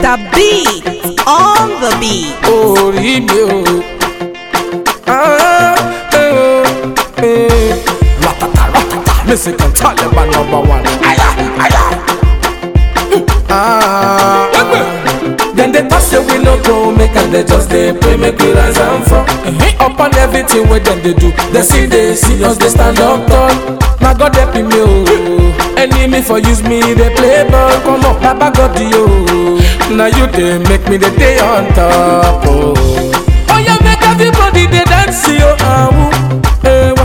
Mr. Beat on the beat. orí mi o. Ah, eh, oh, eh. Ratata ratata, Mexican Taliban number one. Aya, aya. Ah, Then they talk say we no go make and they just dey pray make we rise and fall. Upon everything wey dem dey do, they see dey see us dey stand up tall. Na God help me o. Enemy for use me dey play ball, come on, Baba God yo. Na you dey make me dey dey on top o. Oh yeah, make everybody dey dance yo, awu, ewa.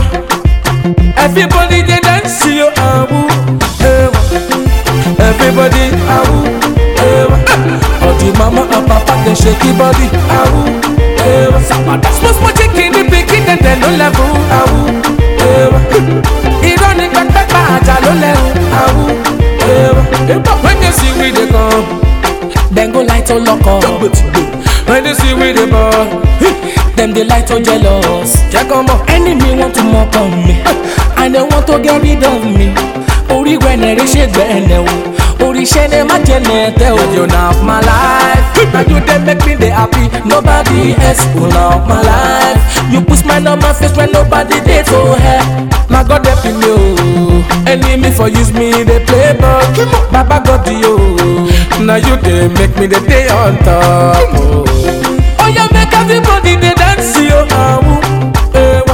Everybody dey dance yo, awu, ewa. Everybody, awu, ewa. All the mama and papa dey shake the body, awu, ewa. Small small chicken dey pikin dem dem no level, awu, ewa. Irọ́ ni pẹ́pẹ́pẹ́ àjà ló lẹ́rù, awu, ewa. When you see we dey come, dem go light on lock up. When you see we dey ball, dem dey light on jealous. Jẹ́ kọ́ mọ̀. enemy want to mock on me and they want to get rid of me orí wẹ̀nẹ̀rẹ̀ ṣe gbẹ̀ẹ̀nẹ̀ o oríṣẹ́ ni má jẹ́ nẹ̀ẹ́tẹ́ o. You know my life, now you dey make me dey happy. nobody else will love my life you put smile on my face when nobody dey to help. Na God help me o. Enemy for use me dey play ball. Baba God yo. Na you dey make me dey dey on top o. Oh yeah, make everybody dey dance yo. Awu, ewa.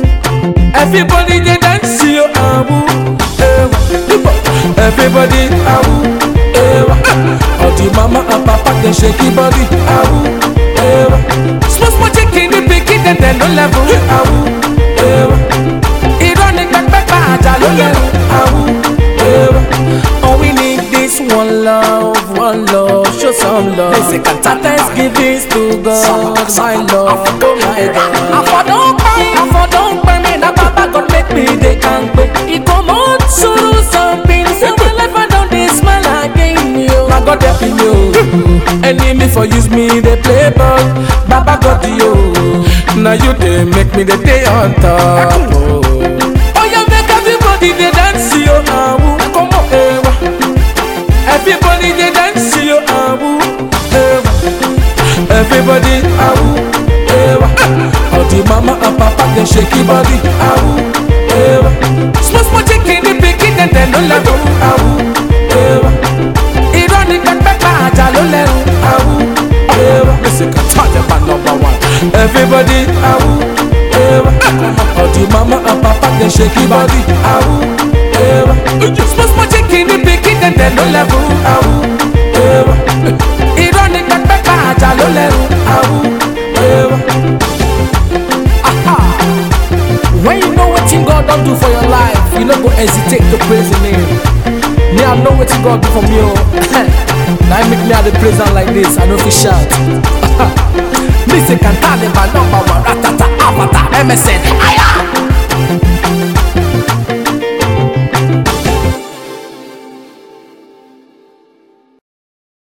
Everybody dey dance yo. Awu, ewa. Everybody awu, ewa. All the mama and papa dey shake the body. Awu, ewa. Small small chicken dey pikin dem dem no level. Awu, ewa. Irọ́ ni pẹ́pẹ́pẹ́ àjà ló lẹ́rù. Awu, ewa. all we need is one love one love show some love. thanksgiving to God my lord oh my God. àfọ̀dọ́pẹ́ àfọ̀dọ́pẹ́ mi na baba God make me dey kampe. ìkọ̀mọ́ sùúrù something say my life I don dey smile again yo. Na God help me o. Enemy for use me dey play ball. Baba God yo. Na you dey make me dey dey on top o. Oh yeah, make everybody dey dance yo. Awu, come on, ewa. Everybody dey dance yo. Awu, ewa. Everybody awu, ewa. All the mama and papa dey shake the body. Awu, ewa. Small small chicken dey pikin dem dem no level. Awu, ewa. Irọ́ ni pẹ́pẹ́pẹ́ àjà ló lẹ́rù. Awu, ewa. Mexican Taliban number one. Everybody awu, ewa. All the mama and papa dey shake the body. Awu, ewa. Small small chicken dey pikin dem dem no level. Awu, ewa. Irọ́ ni pẹ́pẹ́pẹ́ àjà ló lẹ́rù. Awu, ewa. When you know wetin God don do for your life, you no go hesitate to praise Him name. Me, I know wetin God do for me o. Na Him make me I dey praise am like this, I no fit shout. Me say Cantale number one, ratata, avatar, MSN. Aya!